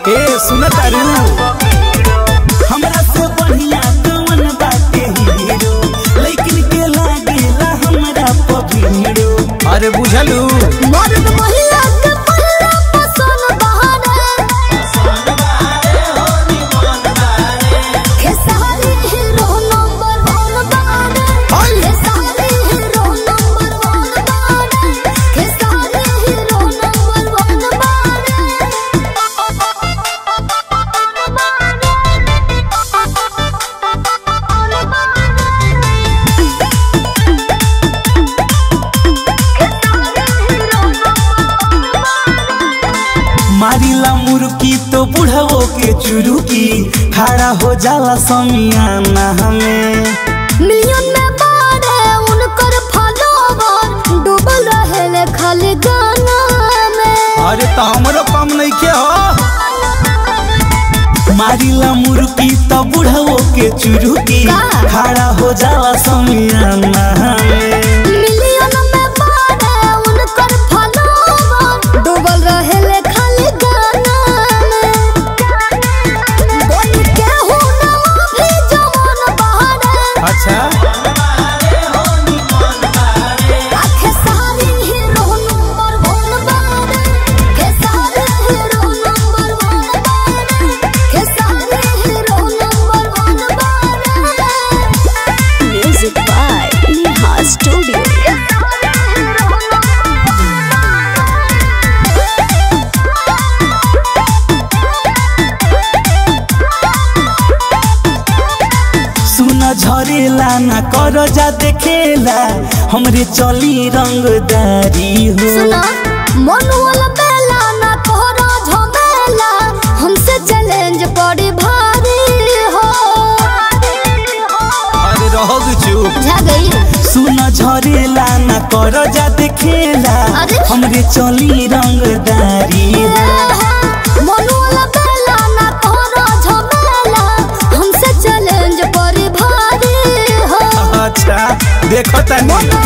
ए सुन तारू हमरा से बढ़िया कौन बाटे हीरो लेकिन के लागेला हमरा पभीरो अरे बुझलू मर्द महिला के पहिला पसंद बहारे खेसारी हीरो नंबर वन बारे hi. Khesari hero number one बारे खेसारी हीरो नंबर वन मारिला मुर्की तो बुढ़ाओ के चुरुकी खड़ा हो जाला समियाना हमें मिलियन में बारे उनकर फॉलोवर डूबल रहे खाली गाना में अरे तो हमरो कम नहीं के हो मारिला मुर्की तो बुढ़ाओ के चुरुकी का? खड़ा हो जाला समियाना हमें मिलियन में बारे उनकर फॉलोवर डूबल रहे खाली गाना में बोल के हो ना भी जवान बहारे अच्छा आखे सारी हीरो नंबर वन बारे के सारे हीरो नंबर वन बारे के सारे हीरो नंबर वन बारे म्यूजिक बाय नेहा स्टूडियो सुन झरेला ना कर जा देखेला हमरे चली रंगदारी हो सुना मन वाला बेला ना तोहरा झमेला हमसे चैलेंज बड़ी भारी हो अरे रहो चुप जा गई सुन झरेला ना कर जा देखेला अरे? हमरे चली रंगदारी हो मन वाला बेला ना तोहरा झमेला हमसे चैलेंज बड़ी भारी हो अच्छा देखो तनी मन